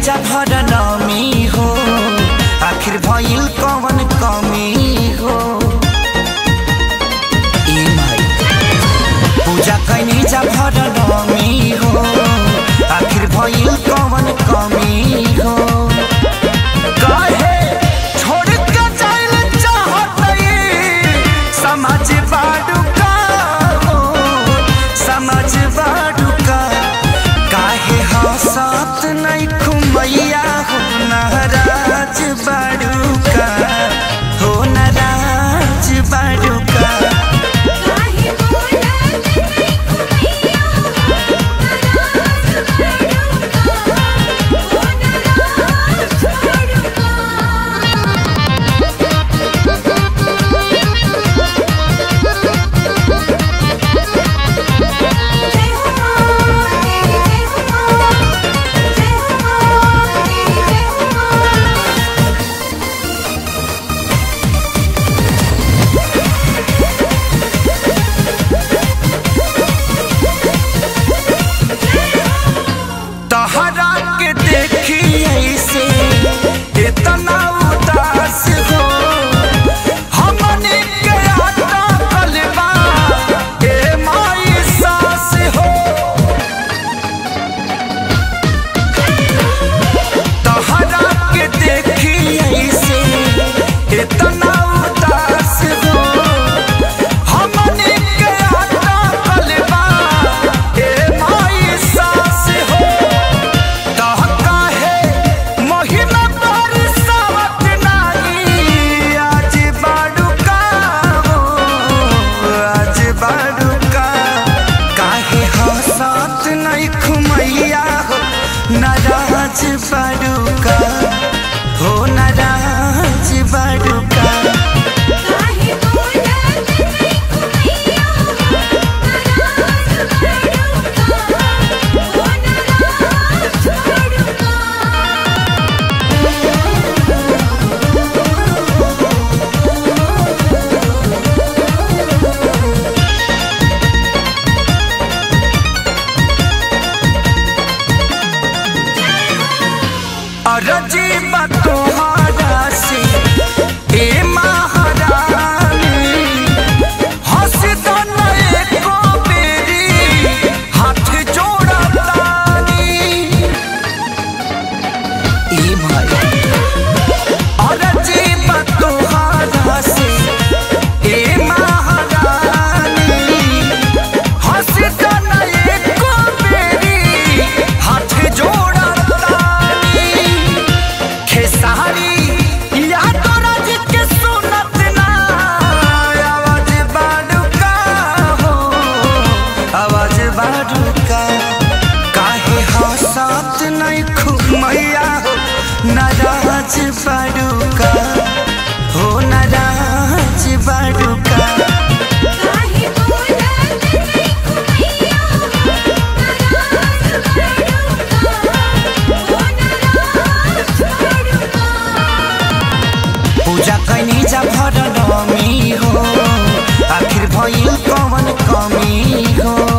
जा भर नमी हो आखिर भइल कवन कमी हो ए माई पूजा कैनी जा भर नमी हो आखिर भइल कवन कमी हो काहे छोड़ के जाइल चाहतई समझ बाडू का हो समझ बाडू का काहे हंसत नहीं खुमैया हो नाराज बाडू का हो नाराज बाडू का काहे बोलत नहीं खुमैया नाराज बड़ुका ओ नाराज बड़ुका जय हो मां जय हो मां जय हो मां जय हो मां तहरा के देखी ऐसे इतना उदास हो हमने के आता कलबा ए माई सास हो तहरा के देखी ऐसे इतना उदास हो हमने के आता कलबा ए माई सास हो कहका है महिमा बरसावत नाही आज बाडूका हो आज बाडूका काहे हंसत नहीं खुमैया हो नाराज बाडूका हो नाराज बाडूका काहे बोलत नहीं खुमैया नाराज बड़ुका ओ नाराज बड़ुका अरजी तुम्हारा से ए महारानी हंस दो नए को बेरी हाथ जोड़ा तानी ए भाई अरजी तुम्हारा से ए महारानी हंस दो नए को बेरी हाथ जोड़ा तानी खेसारी या तो राज के सुनत ना आवाज बाडूका हो आवाज बाडूका काहे हंसत नहीं खुमैया हो नाराज बाडूका हो नाराज बाडूका काहे बोलत नहीं खुमैया नाराज बड़ुका ओ नाराज बड़ुका पूजा कैनी जा भर नमी हो आखिर भइल कवन कमी हो